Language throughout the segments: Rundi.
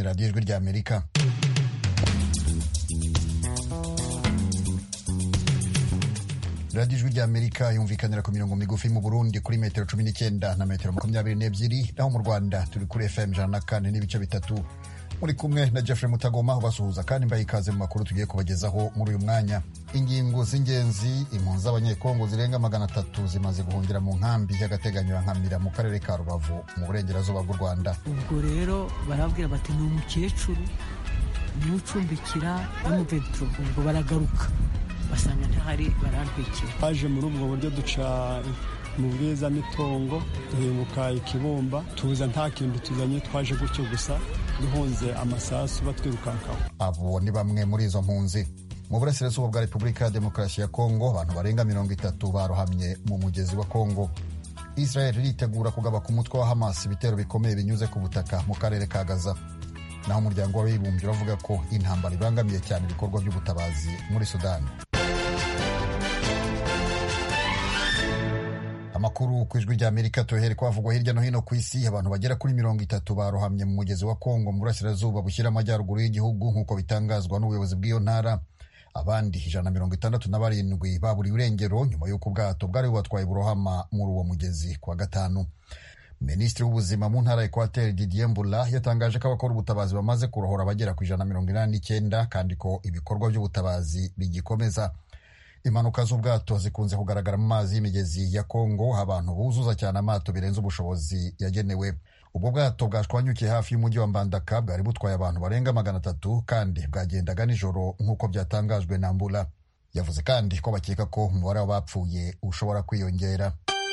radiyo ijwi ry'amerika radiyo ijwi ry'amerika yumvikanira ku mirongo migufi mu burundi kuri metero cumi n'icyenda na metero makumyabiri n'ebyiri naho mu rwanda turi kuri fm ijana na kane n'ibice bitatu muri kumwe na jeffrey mutagoma ubasuhuza kandi mbaye ikaze mu makuru tugiye kubagezaho muri uyu mwanya ingingo z'ingenzi impunzi z'abanyekongo zirenga magana atatu zimaze guhungira mu nkambi y'agateganyo ya nkamira mu karere ka rubavu mu burengerazuba bw'u rwanda ubwo rero barabwira bati ni umukecuru niwe ucumbikira n'umuveturo ubwo baragaruka basanga ntahari barantwikira twaje muri ubwo buryo duca mu bwiza n'itongo duhinguka ikibumba tuza nta kintu tuzanye twaje gutyo gusa duhunze amasasu batwirukankaho abo ni bamwe muri izo mpunzi mu burasirazuba bwa repubulika ya demokarasi ya kongo abantu barenga mirongo itatu barohamye mu mugezi wa kongo israel iritegura kugaba ku mutwe wa hamas ibitero bikomeye binyuze ku butaka mu karere ka gaza naho umuryango w'abibumbye uravuga ko intambara ibangamiye cyane ibikorwa by'ubutabazi muri sudani amakuru ku ijwi rya amerika tuhere kwavugwa hirya no hino ku isi abantu bagera kuri mirongo itatu barohamye mu mugezi wa kongo mu burasirazuba bushyira amajyaruguru y'igihugu nk'uko bitangazwa n'ubuyobozi bw'iyo ntara abandi ijana na mirongo itandatu na barindwi baburiwe irengero nyuma y'uko ubwato bwari bubatwaye burohama muri uwo mugezi ku wa gatanu minisitiri w'ubuzima mu ntara ya ekwateri didier mbula yatangaje ko abakora ubutabazi bamaze kurohora abagera ku ijana na mirongo inani n'icyenda kandi ko ibikorwa by'ubutabazi bigikomeza impanuka z'ubwato zikunze kugaragara mu mazi y'imigezi ya kongo abantu buzuza cyane amato birenze ubushobozi yagenewe ubwo bwato bwashwanyukiye hafi y'umujyi wa mbandaka bwari butwaye abantu barenga magana atatu kandi bwagendaga nijoro nk'uko byatangajwe na mbula yavuze kandi ko bakeka ko umubare w'abapfuye ushobora kwiyongera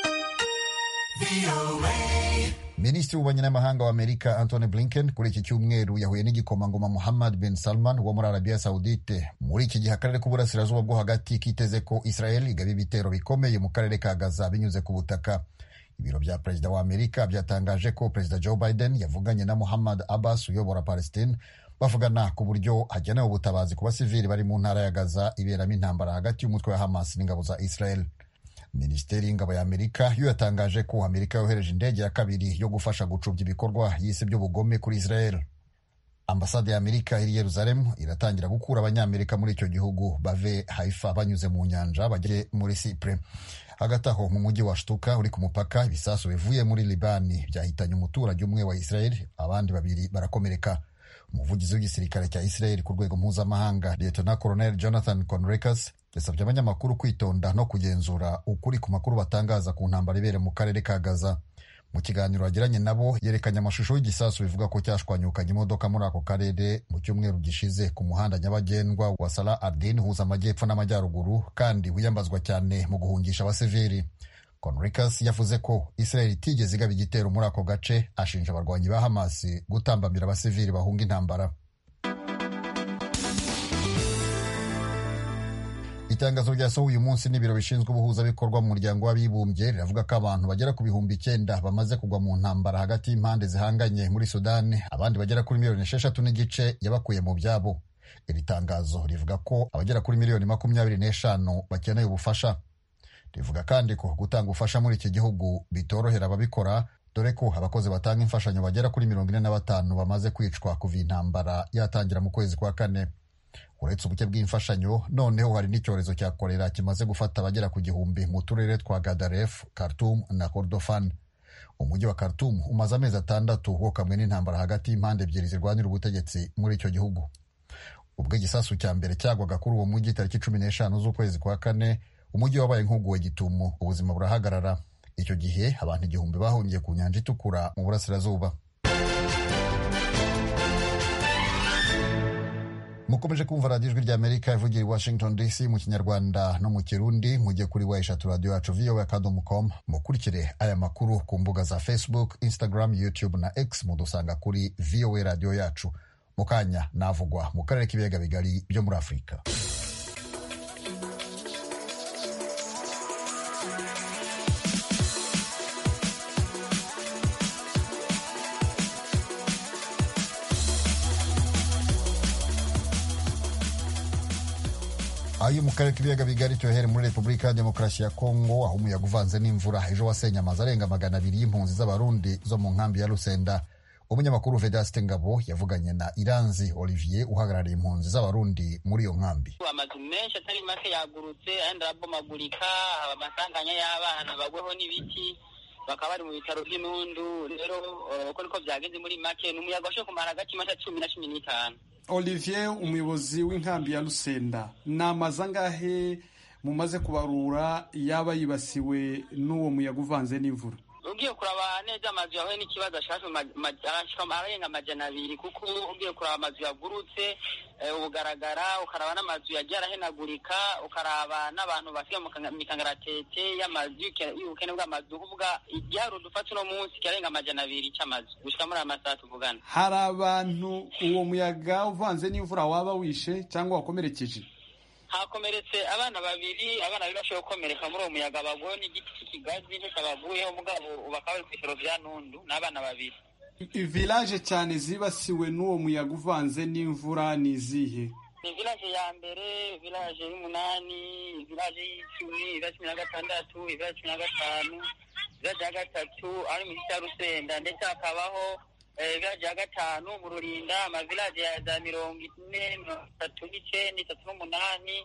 minisitiri w'ububanyi n'amahanga wa amerika antony blinken kuri iki cyumweru yahuye n'igikomangoma muhammad bin salman wo muri arabiya saudite muri iki gihe akarere k'uburasirazuba bwo hagati kiteze ko israel igaba ibitero bikomeye mu karere ka gaza binyuze ku butaka ibiro bya perezida wa amerika byatangaje ko perezida joe biden yavuganye na muhammad abbas uyobora palestine bavugana ku buryo hagenewe ubutabazi ku basivili bari mu ntara ya gaza iberamo intambara hagati y'umutwe wa hamas n'ingabo za israel minisiteri y'ingabo ya amerika yo yatangaje ko amerika yohereje indege ya kabiri yo gufasha gucubya ibikorwa yise by'ubugome kuri israel ambasade ya amerika iri yeruzalemu iratangira gukura abanyamerika muri icyo gihugu bave haifa banyuze mu nyanja bagere muri sipure hagati aho mu mujyi wa shtuka uri ku mupaka ibisasu bivuye muri libani byahitanye umuturage umwe wa israel abandi babiri barakomereka umuvugizi w'igisirikare cya israel ku rwego mpuzamahanga lieutenant colonel jonathan conrecas yasabye abanyamakuru kwitonda no kugenzura ukuri ku makuru batangaza ku ntambara ibere mu karere ka gaza mu kiganiro yagiranye nabo yerekanye amashusho y'igisasu bivuga ko cyashwanyukanye imodoka muri ako karere mu cyumweru gishize ku muhanda nyabagendwa wa sala ardin uhuza amajyepfo n'amajyaruguru kandi wiyambazwa cyane mu guhungisha abasivili conricas yavuze ko israel itigeze igaba igitero muri ako gace ashinja abarwanyi ba hamas gutambamira abasivili bahunga intambara itangazo ryasohoye uyu munsi n'ibiro bishinzwe ubuhuzabikorwa mu muryango w'abibumbye riravuga ko abantu bagera ku bihumbi icyenda bamaze kugwa mu ntambara hagati y'impande zihanganye muri sudani abandi bagera kuri miliyoni esheshatu n'igice yabakuye mu byabo iri tangazo rivuga ko abagera kuri miliyoni makumyabiri n'eshanu bakeneye ubufasha rivuga kandi ko gutanga ubufasha muri iki gihugu bitorohera ababikora dore ko abakozi batanga imfashanyo bagera kuri mirongo ine na batanu bamaze kwicwa kuva intambara yatangira mu kwezi kwa kane uretse ubuke bw'imfashanyo noneho hari n'icyorezo cya korera kimaze gufata abagera ku gihumbi mu turere twa gadaref khartoum na kordofan umujyi wa khartoum umaze amezi atandatu wokamwe n'intambara hagati y'impande ebyiri zirwanira ubutegetsi muri icyo gihugu ubwo igisasu cya mbere cyagwaga kuri uwo mujyi tariki cumi n'eshanu z'ukwezi kwa kane umujyi wabaye nk'uguwe gitumo ubuzima burahagarara icyo gihe abantu igihumbi bahungiye ku nyanja itukura mu burasirazuba mukomeje kumva radiyo ijwi rya amerika ivugira i washington dc mu kinyarwanda no mu kirundi mujye kuri wa eshatu radiyo yacu voa akadomo com mukurikire aya makuru ku mbuga za facebook instagram youtube na x mudusanga kuri voa radiyo yacu mu kanya navugwa mu karere k'ibiyaga bigari byo muri afurika ayo mu karere k'ibiyaga bigari tuyohere muri repubulika ya demokarasi ya kongo aho umuyaga uvanze n'imvura ejo wasenye amazu arenga magana abiri y'impunzi z'abarundi zo mu nkambi ya rusenda umunyamakuru vedaste ngabo yavuganye na iranzi olivier uhagarariye impunzi z'abarundi muri iyo nkambi amazu menshi atari make yagurutse ayandi arabomagurika haba amasanganya y'abana bagweho n'ibiti bakaba bari mu bitaro by'inundu rero uko niko byagenze muri make ni umuyaga washoboye kumara hagati y'amata cumi na cumi n'itanu olivier umuyobozi w'inkambi ya rusenda ni amazu angahe mumaze kubarura yaba yibasiwe n'uwo muyaga uvanze n'imvura ugiye kuraba neza amazu yahuye n'ikibazo ashaka arenga amajana abiri kuko ugiye kuraba amazu yagurutse ubugaragara ukaraba n'amazu yagiye arahenagurika ukaraba n'abantu basiga mu mikangaratete y'amazu y'ubukene bw'amazu kuvuga igiharuro dufata uno munsi kirarenga amajana abiri c'amazu gushika muri aya masaha tuvugana hari abantu uwo muyaga uvanze n'imvura waba wishe cyangwa wakomerekeje hakomeretse abana babiri abana babiri bashoboye gukomereka muri uwo muyaga baguweho n'igiti cy'ikigazi nicyo cyabaguyeho mugabo bakaba bari ku bitaro vya nundu n'abana babiri village cyane zibasiwe n'uwo muyaga uvanze n'imvura ni izihe ni village ya mbere village y'umunani village y'icumi village cumi na gatandatu village cumi na gatanu village ya gatatu ari mu gice cya rusenda ndetse hakabaho village ya gatanu mu rurinda amavillage ya za mirongo ine mirongo itatu n'icenda itatu n'umunani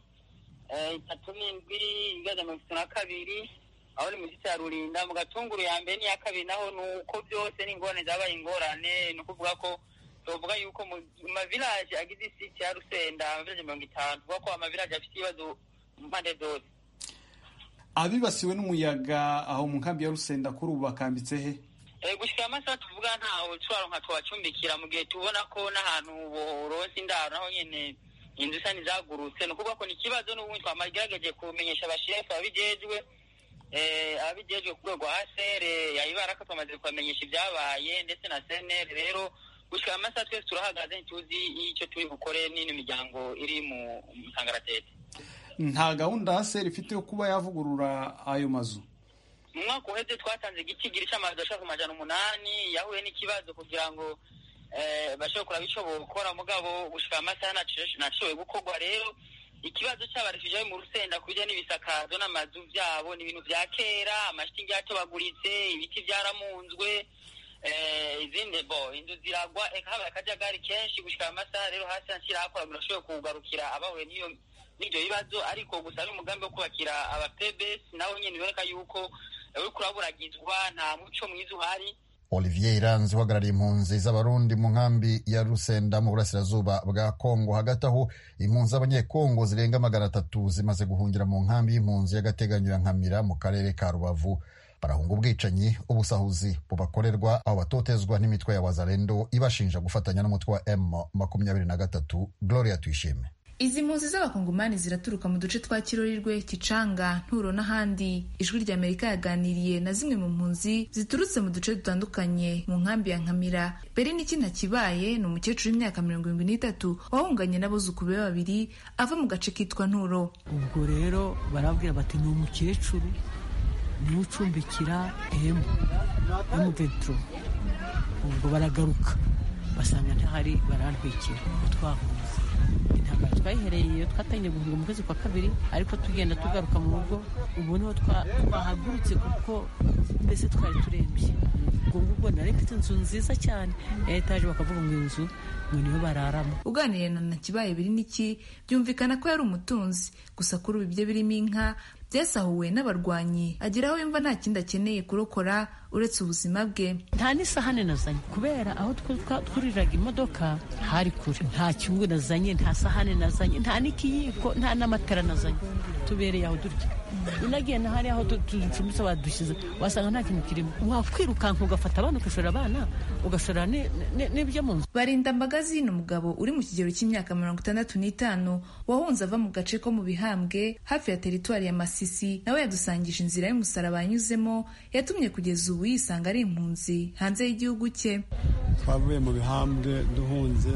itatu n'indwi village mirongo itatu na kabiri aho ni mu gice cya rurinda mu gatunguru ya mbere n'iya kabiri naho ni uko byose n'ingorane zabaye ingorane ni ukuvuga ko tuvuga yuko mu mavillage agize isiti ya rusenda amavillage mirongo itanu tuvuga ko amavillage afite ibibazo mu mpande zose abibasiwe n'umuyaga aho mu nkambi ya rusenda kuri ubu bakambitse he gushyira amasaha tuvuga ntaho twaronka tubacumbikira mu gihe tubona ko n'ahantu boronse indaro naho nyene inzu isa n'izagurutse ni ukuvuga ko ni ikibazo n'ubundi twamagerageje kumenyesha abashefu ababijejwe ababijejwe ku rwego rwa sere yayibaraka twamaze kubamenyesha ibyabaye ndetse na senere rero gushyira amasaha twese turahagaze ntituzi icyo turi bukore n'ino miryango iri mu kangaratete nta gahunda ya sere ifite yo kuba yavugurura ayo mazu mu mwaka uheze twatanze igitigiri cy'amazu ashaka ku majana umunani yahuye n'ikibazo kugira ngo bashobore kuraba icyo bukora mugabo gushika amasaha nashoboye gukorwa rero ikibazo cy'abarefugee mu rusenda ku bijyanye n'ibisakazo n'amazu byabo ni ibintu bya kera amashitingi yatobaguritse ibiti byaramunzwe izindi bo inzu ziragwa habaye akajagari kenshi gushika amasaha rero hasi hashyira hakora birashoboye kugarukira abahuye n'iyo n'ibyo bibazo ariko gusa ari umugambi wo kubakira abapebesi nawe nyine biboneka yuko uri kuraburagizwa nta muco mwiza uhari olivier iranzi uhagarariye impunzi z'abarundi mu nkambi ya rusenda mu burasirazuba bwa kongo hagati aho impunzi z'abanyekongo zirenga magana atatu zimaze guhungira mu nkambi y'impunzi y'agateganyo ya nkamira mu karere ka rubavu barahunga ubwicanyi ubusahuzi bubakorerwa aho batotezwa n'imitwe ya wazalendo ibashinja gufatanya n'umutwe wa m makumyabiri na gatatu gloria tuyishime izi mpunzi z'abakongomani ziraturuka mu duce twa kirorirwe kicanga nturo n'ahandi ijwi rya amerika yaganiriye na zimwe mu mpunzi ziturutse mu duce dutandukanye mu nkambi ya nkamira mbere n'iki ntakibaye ni umukecuru w'imyaka mirongo irindwi n'itatu wahunganye n'abuzukuru be babiri ava mu gace kitwa nturo ubwo rero barabwira bati ni umukecuru niwe ucumbikira emu emu veturo ubwo baragaruka basanga ntahari barantwikira twahuze intambara twayihereye iyo twatangiye guhunga mu kwezi kwa kabiri ariko tugenda tugaruka mu rugo ubu niho twahagurutse kuko mbese twari turembye ubwo ngubwo nari mfite inzu nziza cyane ya etaje bakavuga ngo inzu ngo niyo bararamo uganiriye na nakibaye biri n'iki byumvikana ko yari umutunzi gusa kuri ubu ibyo birimo inka byasahuwe n'abarwanyi agera aho yumva nta kindi akeneye kurokora uretse ubuzima bwe nta n'isahane nazanye kubera aho twuriraga imodoka hari kure nta cyungu nazanye nta sahane nazanye nta n'ikiyiko nta n'amatara nazanye tubereye aho durya unagiye na hariya aho ducumbitse badushyize wasanga nta kintu kirimo wakwirukanka ugafata abana ugashora abana ugashora n'ibyo mu nzu barinda mbagazi ni umugabo uri mu kigero cy'imyaka mirongo itandatu n'itanu wahunze ava mu gace ko mu bihambwe hafi ya teritwari ya masisi nawe yadusangije inzira y'umusaraba yanyuzemo yatumye kugeza ubu yisanga ari impunzi hanze y'igihugu cye twavuye mu bihambwe duhunze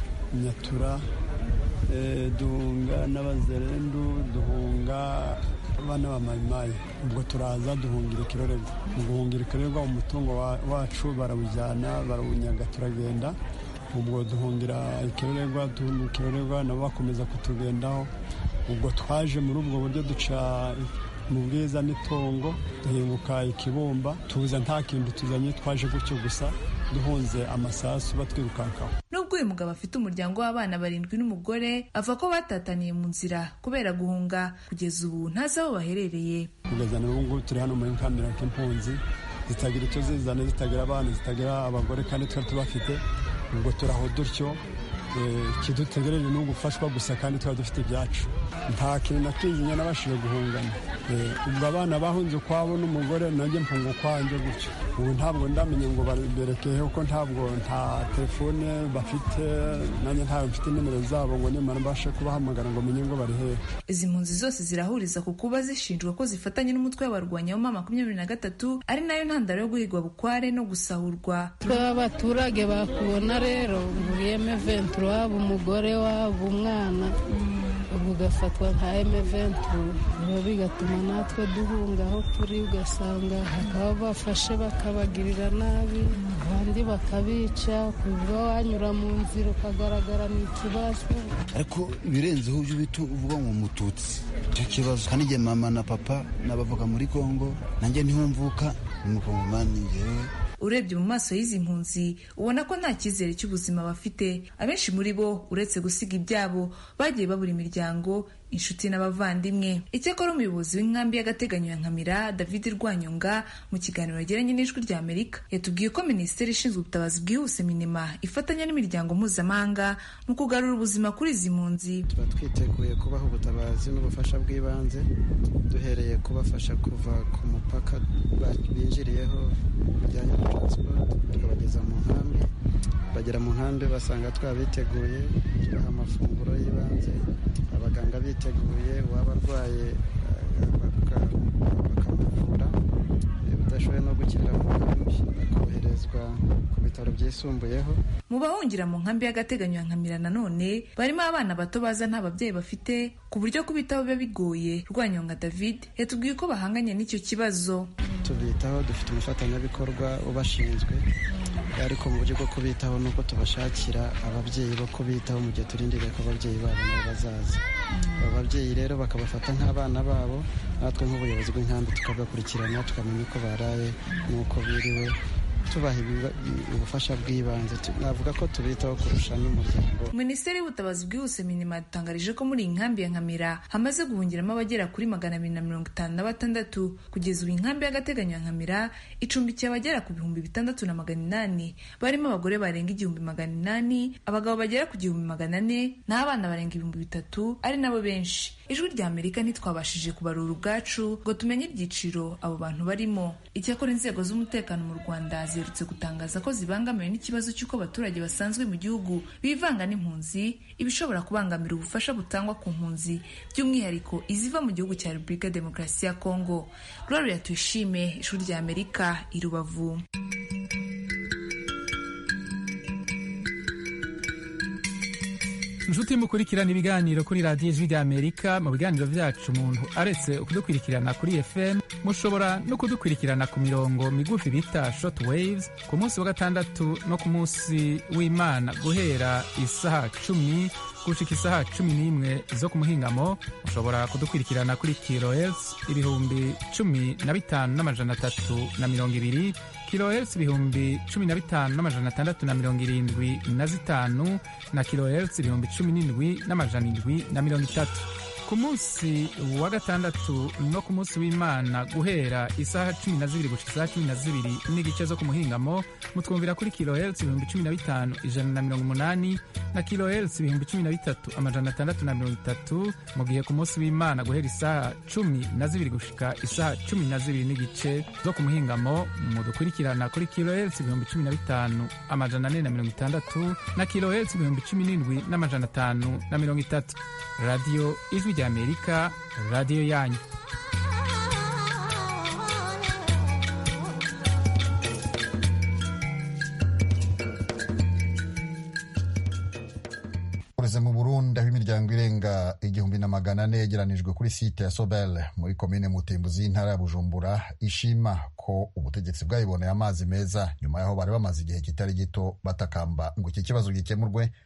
nyatura duhunga n'abazerendu duhunga abana ba mayimayi ubwo turaza duhungira ikirorerwa mu guhungira ikirorerwa umutungo wacu barawujyana barawunyaga turagenda ubwo duhungira ikirorerwa duhungira ikirorerwa nabo bakomeza kutugendaho ubwo twaje muri ubwo buryo duca mu bwiza n'itongo duhinguka ikibumba tuza nta kintu tuzanye twaje gutyo gusa duhunze amasasu batwirukankaho nubwo uyu mugabo afite umuryango w'abana barindwi n'umugore avuga ko batataniye mu nzira kubera guhunga kugeza ubu ntazi aho baherereye kugeza n'ubu ngubu turi hano muri kamera k'impunzi zitagira icyo zizana zitagira abana zitagira abagore kandi twari tubafite ubwo turaho dutyo ikidutegereje ni ugufashwa gusa kandi tuba dufite ibyacu nta kintu na kinyinya nabashije guhungana ubwo abana bahunze ukwabo n'umugore nanjye mpunga ukwanjye gutyo ubu ntabwo ndamenye ngo berekeye kuko ntabwo nta telefone bafite nanjye ntayo mfite nimero zabo ngo nimara mbashe kubahamagara ngo menye ngo bari hehe izi mpunzi zose zirahuriza ku kuba zishinjwa ko zifatanya n'umutwe w'abarwanyi wa makumyabiri na gatatu ari nayo ntandaro yo guhigwa bukware no gusahurwa twe abaturage bakubona rero nguriyeme ventura waba umugore waba umwana ubu ugafatwa nka emeventuru biba bigatuma natwe duhunga aho turi ugasanga bakaba bafashe bakabagirira nabi abandi bakabica kuva wanyura mu nzira ukagaragara ni ikibazo ariko ibirenzeho ujya ubita uvuga ngo umututsi icyo kibazo kandi igihe mama na papa n'abavuga muri kongo nanjye niho mvuka ni umukongomani ngewe urebye mu maso y'izi mpunzi ubona ko nta cyizere cy'ubuzima bafite abenshi muri bo uretse gusiga ibyabo bagiye babura imiryango inshuti n'abavandimwe icyakora umuyobozi w'inkambi y'agateganyo ya nkamira david rwanyonga mu kiganiro yagiranye n'ijwi rya amerika yatubwiye ko minisiteri ishinzwe ubutabazi bwihuse minima ifatanya n'imiryango mpuzamahanga mu kugarura ubuzima kuri izi mpunzi tuba twiteguye kubaha ubutabazi n'ubufasha bw'ibanze duhereye kubafasha kuva ku mupaka binjiriyeho bijyanye na taransiporo tukabageza mu nkambi bagera mu nkambi basanga twabiteguye tubaha amafunguro y'ibanze abaganga biteguye uwaba arwaye bakamuvura udashoboye no gukirira mu nkambi akoherezwa ku bitaro byisumbuyeho mu bahungira mu nkambi y'agateganyo ya nkamira nanone barimo abana bato baza nta babyeyi bafite ku buryo kubitaho biba bigoye rwanyonga david yatubwiye ko bahanganye n'icyo kibazo tubitaho dufite umufatanyabikorwa ubashinzwe ariko mu buryo bwo kubitaho ni uko tubashakira ababyeyi bo kubitaho mu gihe turindiriye ko ababyeyi babo nabo bazaza abo babyeyi rero bakabafata nk'abana babo natwe nk'ubuyobozi bw'inkambi tukabakurikirana tukamenya uko baraye n'uko biriwe tubaha ubufasha bw'ibanze navuga ko tubitaho kurusha n'umuryango minisiteri y'ubutabazi bwihuse minima yadutangarije ko muri iyi nkambi ya nkamira hamaze guhungiramo abagera kuri magana abiri na mirongo itanu na batandatu kugeza ubu inkambi y'agateganyo ya nkamira icumbikiye abagera ku bihumbi bitandatu na magana inani barimo abagore barenga igihumbi magana inani abagabo bagera ku gihumbi magana ane n'abana barenga ibihumbi bitatu ari nabo benshi ijwi rya amerika ntitwabashije kubarura ubwacu ngo tumenye ibyiciro abo bantu barimo icyakora inzego z'umutekano mu rwanda ziherutse gutangaza ko zibangamiwe n'ikibazo cy'uko abaturage basanzwe mu gihugu bivanga n'impunzi ibishobora kubangamira ubufasha butangwa ku mpunzi by'umwihariko iziva mu gihugu cya repubulika demokarasi ya kongo gloria tuyishime ishuri rya amerika i rubavu inshuti mukurikirana ibiganiro kuri radiyo ijwi rya amerika mu biganiro byacu umuntu aretse kudukurikirana kuri fm mushobora no kudukurikirana ku mirongo migufi bita short waves ku munsi wa gatandatu no ku munsi w'imana guhera isaha cumi gushika isaha cumi n'imwe zo ku muhingamo mushobora kudukurikirana kuri kilohertz ibihumbi cumi na bitanu n'amajana atatu na mirongo ibiri kilohertz ibihumbi cumi na bitanu n'amajana atandatu na mirongo irindwi na zitanu na kilohertz ibihumbi cumi n'indwi n'amajana indwi na mirongo itatu ku munsi wa gatandatu no ku munsi w'imana guhera isaha cumi na zibiri gushika isaha cumi na zibiri n'igice zo ku muhingamo mutwumvira kuri kilohertz ibihumbi cumi na bitanu ijana na mirongo umunani na kilohertz ibihumbi cumi na bitatu amajana atandatu na mirongo itatu mu gihe ku munsi w'imana guhera isaha cumi na zibiri gushika isaha cumi na zibiri n'igice zo ku muhingamo mudukurikirana kuri kilohertz ibihumbi cumi na bitanu amajana ane na mirongo itandatu na kilohertz ibihumbi cumi n'indwi n'amajana atanu na mirongo itatu radiyo ijwi rya amerika radiyo yanyu ureze mu burundi aho imiryango irenga igihumbi na magana ane yegeranijwe kuri site ya sobel muri komine mutimbuzi y'intara ya bujumbura ishima ko ubutegetsi bwayiboneye amazi meza nyuma y'aho bari bamaze igihe kitari gito batakamba ngo iki kibazo gikemurwe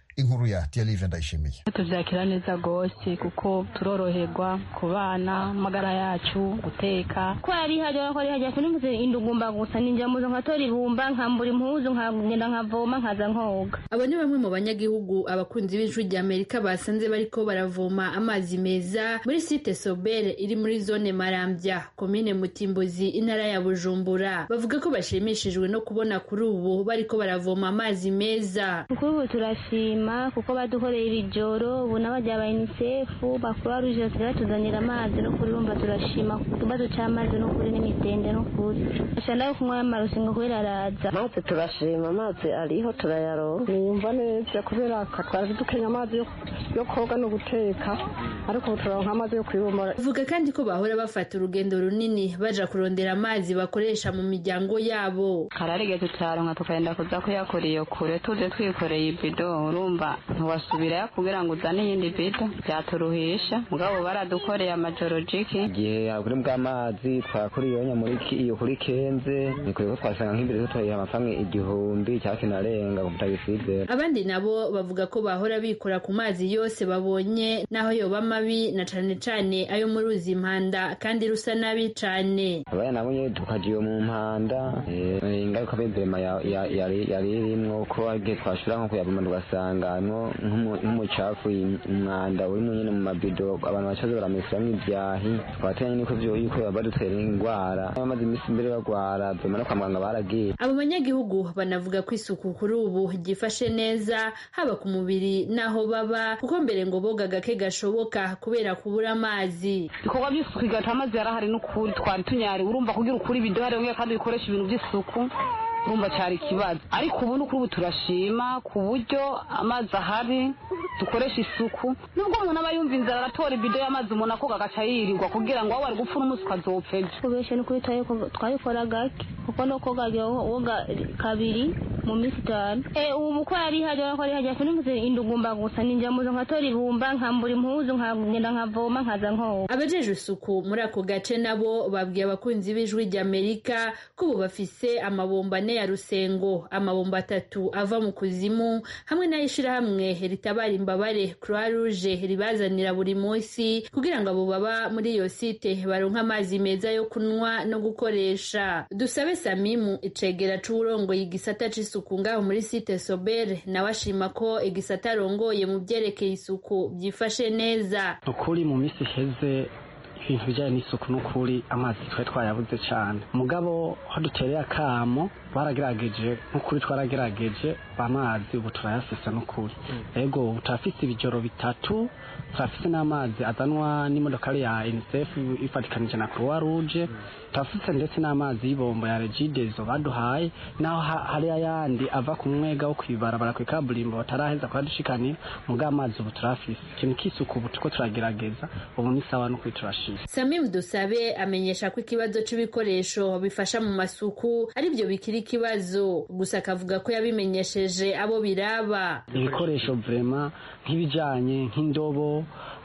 inkuru ya Thierry Ndayishimiye tubyakira neza rwose kuko turoroherwa ku bana amagara yacu guteka ko yari hajya ko yari hajya sinumvise indugumba gusa ninjya muzo nkatora ibumba nkambura impuzu nkagenda nkavoma nkaza nkoga abo ni bamwe mu banyagihugu abakunzi b'ijwi rya amerika basanze bariko baravoma amazi meza muri site sobere iri muri zone marambya komine mutimbuzi intara ya bujumbura bavuga ko bashimishijwe no kubona kuri ubu bariko baravoma amazi meza kuri ubu turashima kuko badukoreye ibijoro ubu n'abajya ba unicef bakuru ruje basigaye batuzanira amazi no kuri bumva turashima ku kibazo cy'amazi no kuri n'imitende no kuri ashana yo kunywa y'amarusi ngo kubera araza amazi turashima amazi ariho turayaronka niyumva neza kubera twari dukenya amazi yo koga no guteka ariko ubu turaronka amazi yo kwibomora bavuga kandi ko bahora bafata urugendo runini baja kurondera amazi bakoresha mu miryango yabo kararigeze turaronka tukagenda kuza kuyakora iyo kure tuje twikoreye ibido urumva ntiwasubirayo kugira ngo uzane iyindi bido byaturuhisha mugabo baradukoreye amajoro jiki igihe kuri bw'amazi twakora iyo muri iyo kuri kenze ni kure ko twasanga nk'imbere tutoye amafaranga igihumbi cyangwa kinarenga ku mutagisizera abandi nabo bavuga ko bahora bikora ku mazi yose babonye naho yoba mabi na cane cane ayo mu ruzi impanda kandi rusa nabi cane abaya nabo nyene tukaja iyo mu mpanda ingaruka b'inzema yari irimwo ko igihe twashira nko kuyavuma tugasangamwo nk'umucafu umwanda urimwo nyene mu mabido abantu bacaze baramesiramwo ivyahi twateganya niko vyo yuko badutera ingwara bamaze imisi imbere bagwara vyoma no kwa muganga baragiye abo banyagihugu banavuga ko isuku kuri ubu ryifashe neza haba ku mubiri n'aho baba kuko mbere ngo boga gake gashoboka kubera kubura amazi ibikorwa by'isuku igata amazi yarahari n'ukuri twari tunyari urumva kugira ukuri ibido hari kandi bikoresha ibintu by'isuku urumva cyari ikibazo ariko ubu ni ubu turashima ku buryo amazi ahari dukoresha isuku nubwo umuntu aba yumva inzara aratora ibido y'amazi umuntu akoga agaca yirirwa kugira ngo wowe ari gupfa n'umunsi ukazopfa ejo kubesha ni ukuri twabikora gake kuko no koga woga kabiri mu minsi itanu ubu ko yari hajya ko yari hajya sinumvise indugumba gusa ninjya muzo nkatora ibumba nkambura impuzu nkagenda nkavoma nkaza nkoga abajeje isuku muri ako gace nabo babwiye abakunzi b'ijwi ry'amerika ko ubu bafise amabomba ane ya rusengo amabomba atatu ava mu kuzimu hamwe n'ay'ishirahamwe ritabara imbabare croix rouge ribazanira buri munsi kugira ngo abo baba muri iyo site baronke amazi meza yo kunywa no gukoresha dusabe samimu icegera c'uwurongoye igisata c'isuku ngaho muri site sobere nawe ashima ko igisata arongoye mu vyerekeye isuku vyifashe neza ukuri mu misi iheze ibintu bijyanye n'isuku n'ukuri amazi twari twayabuze cyane mugabo aho dutereye akamo baragerageje nk'ukuri twaragerageje amazi ubu turayasesa n'ukuri ego ubu turafise ibijoro bitatu turafise n'amazi azanwa n'imodokari ya unicef ifatikanije na croix rouge turafise ndetse n'amazi y'ibombo ya regidezo baduhaye naho hari ayandi ava ku mwega wo kwibarabara ku ikaburimbo bataraheza kuhadushikanira mugabo amazi ubu turafise ikintu k'isuku ubu turiko turagerageza ubu ni sawa n'ukuri turashima samimu dusabe amenyesha ko ikibazo c'ibikoresho bifasha mu masuku aribyo bikiri ikibazo gusa akavuga ko yabimenyesheje abo biraba ibikoresho vrema nk'ibijanye nk'indobo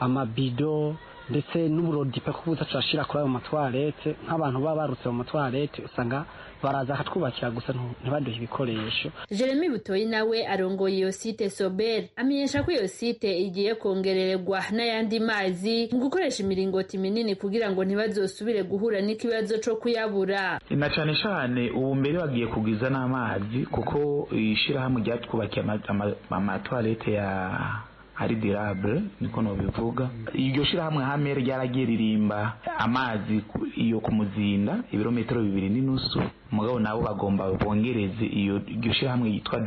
amabido ndetse n'uburodipe ko buza turashira kuri ayo matwarete nk'abantu baba barutse mu matwarete usanga baraza akatwubakira gusa ntibaduhe ibikoresho jeremy butoyi nawe arongoye iyo site sober amenyesha ko iyo site igiye kongererwa n'ayandi mazi mu gukoresha imiringoti minini kugira ngo ntibazosubire guhura n'ikibazo co kuyabura na cane cane ubu mbere bagiye kugwiza n'amazi kuko ishirahamwe ryatwubakiye amatwarete ya ari dirable niko nobivuga iryo shirahamwe hame ryaragiye ririmba amazi iyo ku muzinda ibirometero bibiri n'inusu mugabo nabo bagomba bongereze iyo iryo shirahamwe yitwa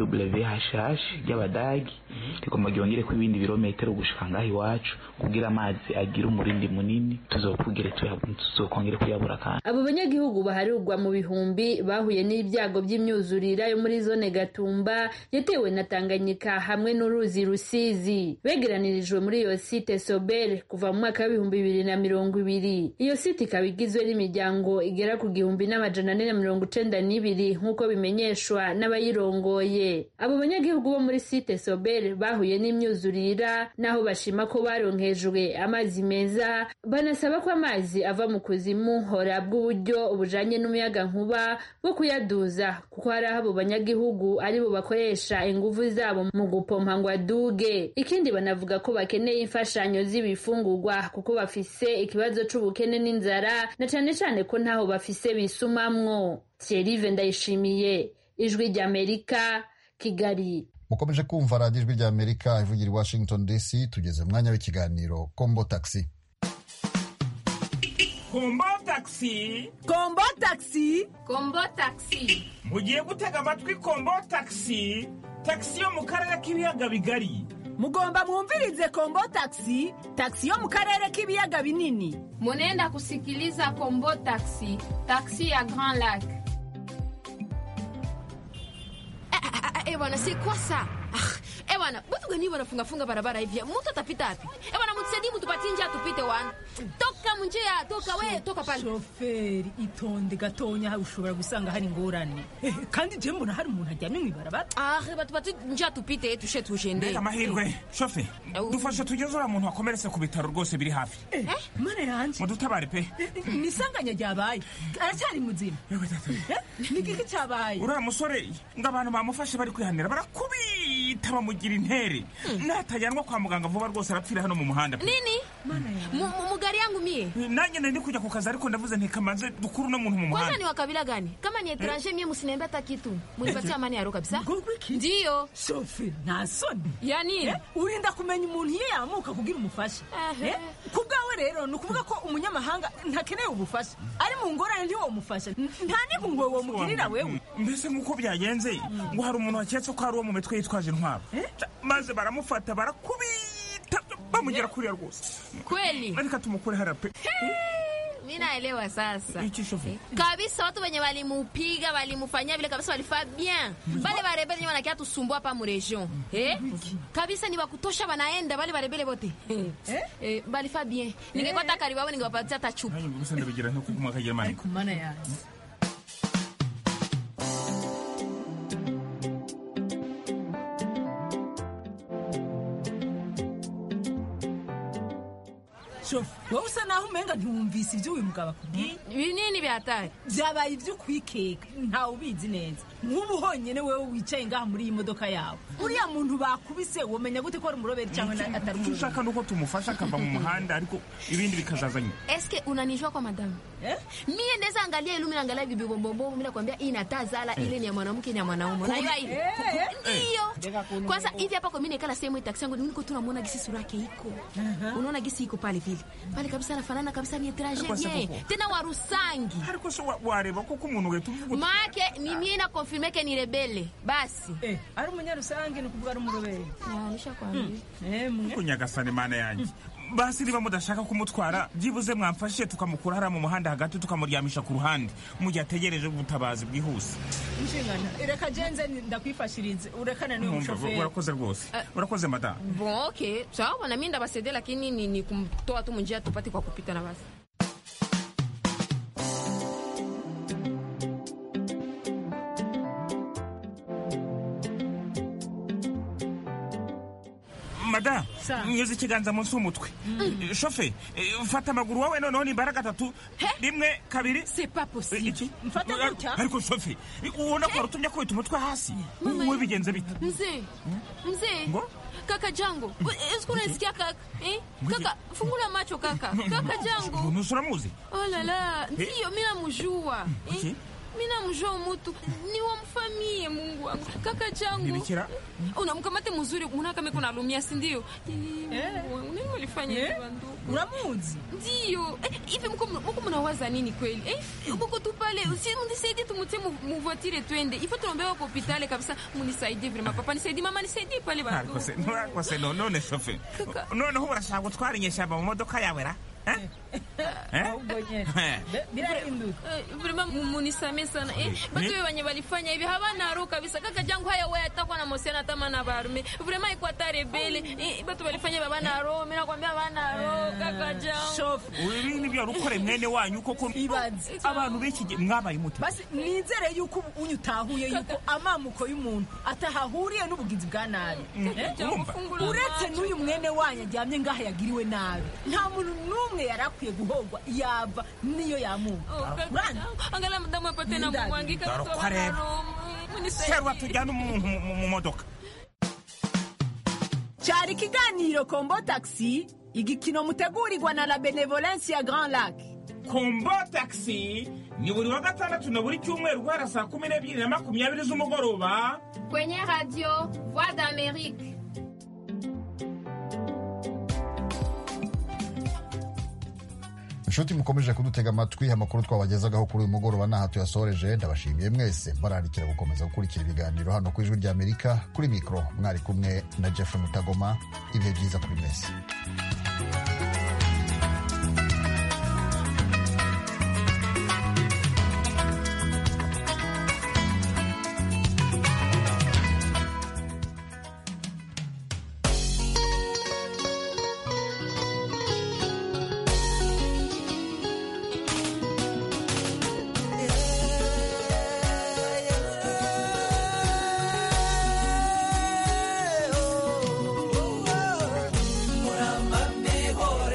WHH ry'abadagi rigomba ryongere ko ibindi birometero gushika ngaho iwacu kugira amazi agira umurindi munini tuzokugere tuzokongere kuyabura kandi abo banyagihugu baharurwa mu bihumbi bahuye n'ibyago by'imyuzurira yo muri zone Gatumba yatewe na Tanganyika hamwe n'uruzi Rusizi begeranirijwe muri iyo site Sobel kuva mu mwaka w'ibihumbi bibiri na mirongo ibiri iyo site ikaba igizwe n'imiryango igera ku gihumbi n'amajana ane na mirongo icenda n'ibiri nk'uko bimenyeshwa n'abayirongoye abo banyagihugu bo muri site sobel bahuye n'imyuzurira n'aho bashima ko baronkejwe amazi meza banasaba ko amazi ava mu kuzimu horabwa uburyo bujanye n'umuyaga nkuba bwo kuyaduza kuko hari aho abo banyagihugu ari bo bakoresha inguvu zabo mu gupompa ngo aduge ikindi banavuga ko bakeneye imfashanyo z'ibifungurwa kuko bafise ikibazo c'ubukene n'inzara na cane cane ko ntaho bafise bisumamwo thierry ndayishimiye ijwi ry'amerika kigali mukomeje kumva radiyo ijwi ry'amerika ivugira i washington dc tugeze mu mwanya w'ikiganiro kombo taxi kombo taxi kombo taxi kombo taxi mugiye gutega amatwi kombo taxi taxi yo mu karere k'ibiyaga bigari mugomba mwumvirize kombo taxi taxi yo mu karere k'ibiyaga binini munenda kusikiliza kombo taxi taxi ya grand lac Eh bwana, si kwa saa. Eh bwana, watu gani wanafunga barabara hivi? Mtu atapita wapi? Eh bwana, mtusaidie mtupatie njia tupite wana. Toka munjia, toka we, toka pale. shoferi itonde gatonya ushobora gusanga hari ingorane Eh, kandi je mbona hari umuntu aryamye mw'ibarabara Ah, batupatie njia tupite tushe tujende. mbega amahirwe shofe dufashe tugeze uriya muntu wakomeretse ku bitaro rwose biri hafi mana yanje mudutabare pe ni isanganya ryabaye aracyari muzima Eh, ni giki cyabaye uriya musore ngo abantu bamufashe bari kwihanira barakubita bamugira intere natajyanwa kwa muganga vuba rwose arapfira hano mu muhanda pe. Nini? Mu mu- mu gari yangu mie. nanjye nari ndi kujya ku kazi ariko ndavuze ntikamaze dukuru uno muntu mu Kwanza muhanda ni wa kabila gani? Kama ni etranger mie msiniambia hata kitu. Munipatie amani ya roho kabisa. Ndio. shofe nta soni Ya nini? Eh, urinda kumenya umuntu iyo yamuka kugira umufasha Eh, ku bwawe rero ni ukuvuga ko umunyamahanga ntakeneye ubufasha ari mu ngorane ntiwomufasha N- nta n'impuhwe womugirira wewe mbese nk'uko byagenze ngo hari umuntu waketse ko hari uwo mu mitwe yitwaje intwaro maze baramufata barakubita bamugera kuriya rwose Kweli? reka tumukure hariya pe mi naelewa sasa Iki shofe? kabisa watu wenye walimupiga walimufanyia vile kabisa walifaa bien bale barebele wenye wanakia tusumbua hapa mu region eh? kabisa ni wakutosha wanaenda bale barebele bote eh? eh, balifaa bien ningekuwa hata karibu wao ningewapatia hata chupa nanjye gusa ndabigira nko kuguma akagira mani mana yanjye shofe wowe usa naho umenga ntiwumvise ibyo uyu mugabo akubwiye binini bya hatari byabaye ibyo kwikeka ntawe ubizi neza nk'ubu honyine wowe wicaye ngaha muri iyi modoka yawe uriya muntu bakubise womenya gute ko ari umuroberi cyangwa na- atari icyo umuroberi ushaka ni uko tumufasha akava mu muhanda ariko ibindi bikazaza nyuma eske unanijua kwa madamu mie ndeza angalia ilu mina angalia bibi bombombo mina kwambia hii natazala ile ni ya mwanamke ni ya mwanaume unajua ile Eh, ndiyo kwanza hivi hapa kwa mimi nikala sehemu hii taksi yangu niko tu namuona gisi sura yake iko unaona gisi iko pale vile pale kabisa anafanana kabisa ni etranger Ariko se bien koko. tena wa rusangi ariko se wa- wareba koko umuntu wahita uvuga uti make ni mie na konfirme ke ni rebele basi ari umunyarusange ni ukuvuga ari umuroberi nishakwambia ko nyagasani mana yanjye basi niba mudashaka kumutwara byibuze mwamfashije tukamukura hariya mu muhanda hagati tukamuryamisha ku ruhande mu gihe ategereje ubutabazi bwihuse inshingano reka jenze ndakwifashirize urekane n'uyu Mwumva, mushoferi urakoze rwose urakoze madamu bon okay sawa na mimi ndabasaidia lakini ni, ni kumtoa tu munjia tupate kwa kupita na basi madamu nyuze ikiganza munsi y'umutwe shofe eh, fata amaguru wowe noneho ni imbaraga atatu rimwe kabiri iki Mfate gutya? ariko shofe ubona ko warutumye akubita umutwe hasi wowe bigenze bite mzee mzee Ngo? kaka jango esiku unasikia kaka eh? kaka fungula macho kaka kaka jango ntusuramuzi oh la la Eh? ndiyo mi namjua eh? Iki? mi namjua umutu ni wamfamie mungu wangu kaka jangu Nibikira? unamkamate mzuri unakame kuna lumia sindio nini walifanya hivi bandugu uramuzi ndiyo Eh, hivi mko mko mnawaza nini kweli eh mko tu pale si munisaidie tumutie mu- mu voiture twende ifo tunaombewa kwa hospitali kabisa munisaidie vraiment papa nisaidie mama nisaidie pale bandugu ariko se ariko se no- none shofe Kaka. noneho urashaka gutwara inyeshyamba mu modoka yawe ra Eh? Eh? vrema munisame sana eh, batu we wenye walifanya hivi hawana roho kabisa kaka jangu haya wewe atakuwa na mosiana tama na barume vrema iko hata rebele eh, batu walifanya hivi hawana roho mimi nakwambia hawana roho kaka jangu ibi nibyo rukore mwene wanyu koko abantu b'iki gihe mwabaye muto basi nizere yuko ubu unyu utahuye yuko amamuko y'umuntu atahahuriye n'ubugizi bwa nabi Eh? urumva? uretse n'uyu mwene wanyu aryamye ngaha yagiriwe nabi nta muntu n'umwe yari akwiye guhogwa yava niyo yamuka angala mudamu apate na kumwangika Dore mtu uko hawana areba. roho serwa tujyane umuntu mu- mu- mu modoka cyari ikiganiro kombo taxi igikino mutegurirwa na la benevolence ya grand lac kombo taxi ni buri wa gatandatu na buri cyumweru guhera saa kumi n'ebyiri na makumyabiri z'umugoroba kwenye radio voix d'amerique inshuti mukomeje kudutega amatwi amakuru twabagezagaho kuri uyu mugoroba n'aha tuyasoreje ndabashimiye mwese mbararikira gukomeza gukurikira ibiganiro hano ku ijwi ry'amerika kuri mikoro mwari kumwe na jeff mutagoma ibihe byiza kuri mwese Muramba mihora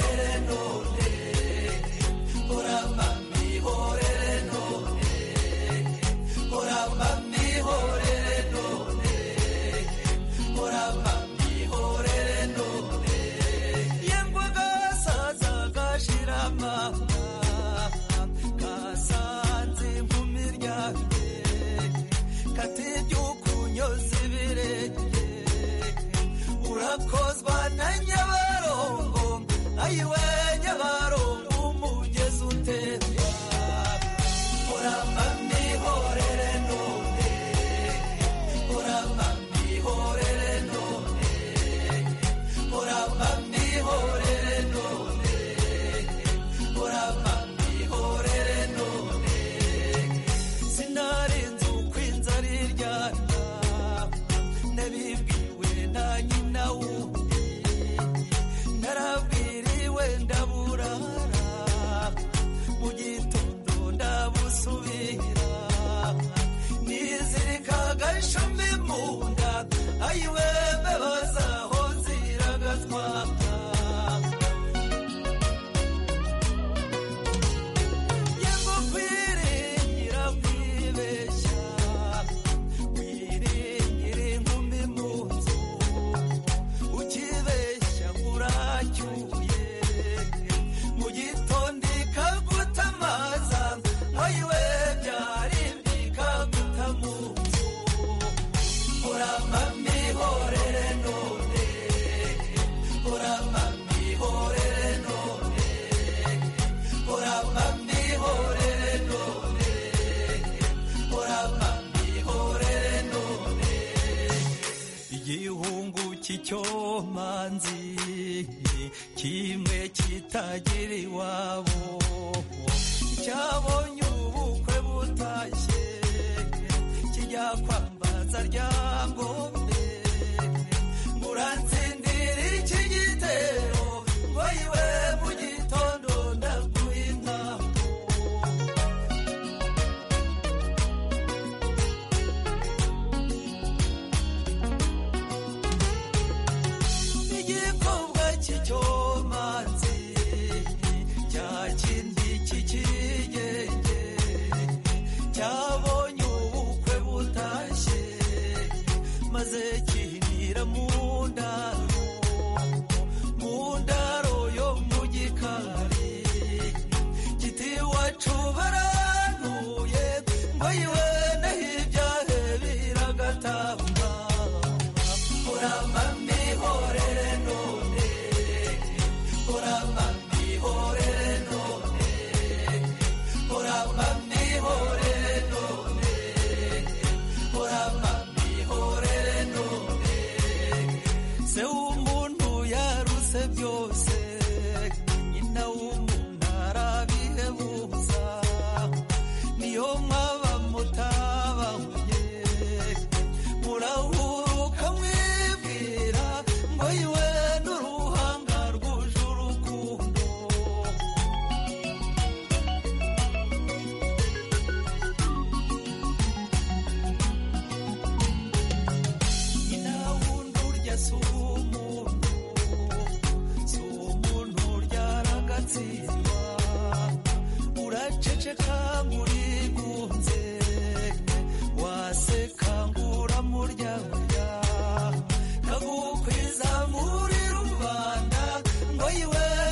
ceceka nkuri